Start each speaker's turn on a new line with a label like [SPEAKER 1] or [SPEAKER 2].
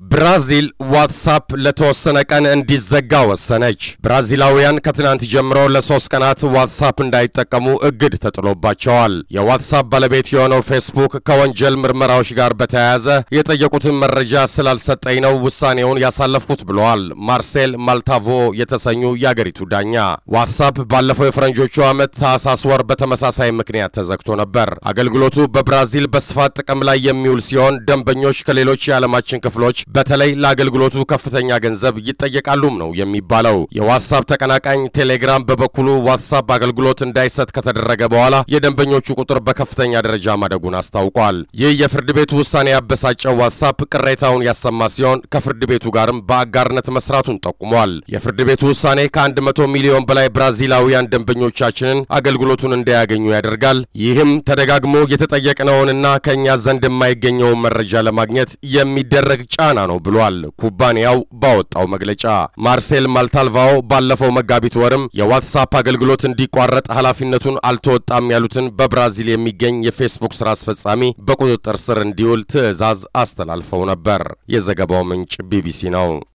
[SPEAKER 1] ብራዚል ዋትሳፕ ለተወሰነ ቀን እንዲዘጋ ወሰነች። ብራዚላውያን ከትናንት ጀምሮ ለሶስት ቀናት ዋትሳፕ እንዳይጠቀሙ እግድ ተጥሎባቸዋል። የዋትሳፕ ባለቤት የሆነው ፌስቡክ ከወንጀል ምርመራዎች ጋር በተያያዘ የጠየቁትን መረጃ ስላልሰጠኝ ነው ውሳኔውን ያሳለፍኩት ብለዋል ማርሴል ማልታቮ የተሰኙ የአገሪቱ ዳኛ። ዋትሳፕ ባለፈው የፈረንጆቹ ዓመት ታህሳስ ወር በተመሳሳይ ምክንያት ተዘግቶ ነበር። አገልግሎቱ በብራዚል በስፋት ጥቅም ላይ የሚውል ሲሆን ደንበኞች ከሌሎች የዓለማችን ክፍሎች በተለይ ለአገልግሎቱ ከፍተኛ ገንዘብ ይጠየቃሉም ነው የሚባለው። የዋትሳፕ ተቀናቃኝ ቴሌግራም በበኩሉ ዋትሳፕ አገልግሎት እንዳይሰጥ ከተደረገ በኋላ የደንበኞቹ ቁጥር በከፍተኛ ደረጃ ማደጉን አስታውቋል። ይህ የፍርድ ቤቱ ውሳኔ ያበሳጨው ዋትሳፕ ቅሬታውን ያሰማ ሲሆን ከፍርድ ቤቱ ጋርም በአጋርነት መስራቱን ጠቁሟል። የፍርድ ቤቱ ውሳኔ ከ100 ሚሊዮን በላይ ብራዚላውያን ደንበኞቻችንን አገልግሎቱን እንዳያገኙ ያደርጋል። ይህም ተደጋግሞ የተጠየቅነውንና ከእኛ ዘንድ የማይገኘውን መረጃ ለማግኘት የሚደረግ ጫና ነው ብሏል። ኩባንያው ባወጣው መግለጫ ማርሴል ማልታልቫኦ ባለፈው መጋቢት ወርም የዋትሳፕ አገልግሎት እንዲቋረጥ ኃላፊነቱን አልተወጣም ያሉትን በብራዚል የሚገኝ የፌስቡክ ስራ አስፈጻሚ በቁጥጥር ስር እንዲውል ትዕዛዝ አስተላልፈው ነበር። የዘገባው ምንጭ ቢቢሲ ነው።